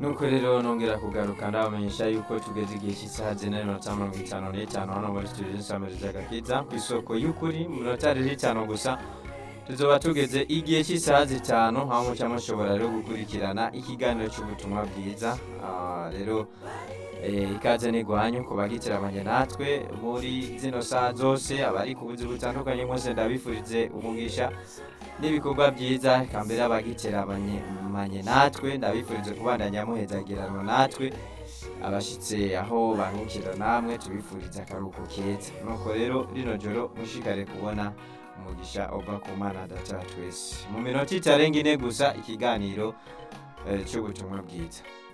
nuko rero nongera kugaruka ndabamenyesha yuko tugeze igihe cy'isaha zine n'iminota mirongo itanu n'itanu hano muri studio z'isamiriza gakiza ku isoko y'ukuri mu minota rero itanu gusa tuzoba tugeze igihe cy'isaha zitanu aho muca mushobora rero gukurikirana ikiganiro cy'ubutumwa bwiza Ah, rero eh, ikaze n'igwanyu ku bagitiramanye natwe muri zino saha zose abari ku buzi butandukanye mwese ndabifurize umugisha n'ibikorwa byiza kambere abagitiramanye natwe ndabifurize kubandanya muhezagiranwa natwe abashitse aho baruhukira namwe tubifuriza akaruhuko keza nuko rero rino joro mushikare kubona umugisha uva ku mana data wa twese mu minota itarenga ine gusa ikiganiro eh, cy'ubutumwa bwiza